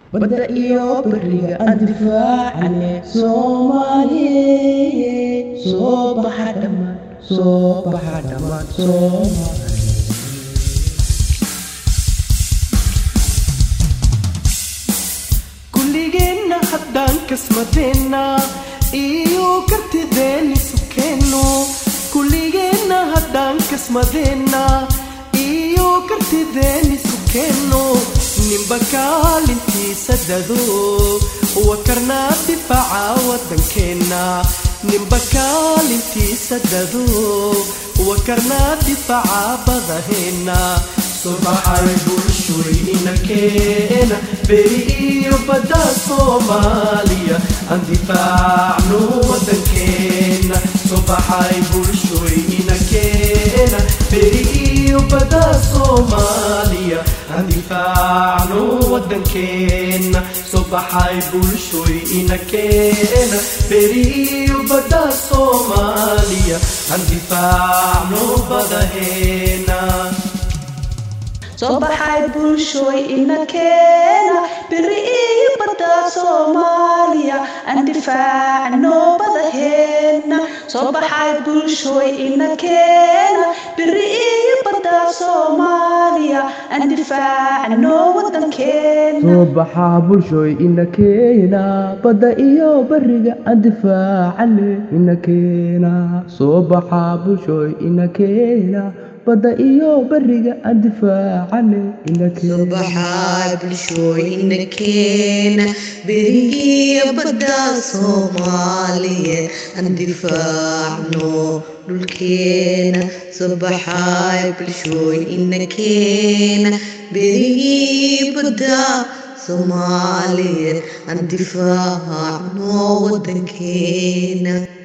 badda iyo beriga aan difaacane soomaaliye soo baxa dhammaan soo baxa dhammaan soomaaliye kulligeenna haddaan kasmadeenna iyo kartideeni sukeenno kulligeenna haddaan kasmadeenna iyo kartideeni sukeenno ninba kaalintiisa dado wakarnaa difaaca waddankeenna ninba kaalintiisa dado wakarnaa difaaca badaheenna subaxay bulshooyina keena beri iyo badda soomaaliya aan difaacno waddankeena subaxay bulshooyina keena beri iyo badda soomaaliya aan difaacno waddankeena subaxay bulshooyina keena beri iyo badda soomaaliya aan difaacno badaheena soo baxay bulshooy ina keena beri iyo badda soomaaliya aan difaacno badaheena soo baxay bulshooy ina keena beri iyo badda soomaaliya aan difaacno wadankeena soo baxaa bulshooy ina keena badda iyo beriga aan difaacane ina keena soo baxaa bulshooy ina keena badda iyo beriga aan difaacane ina keena subaxa bulshooyina keena berigiya badda soomaaliya aan difaacno dhulkeena subaxa bulshooyina keena berigii badda soomaaliya aan difaacno wadankeena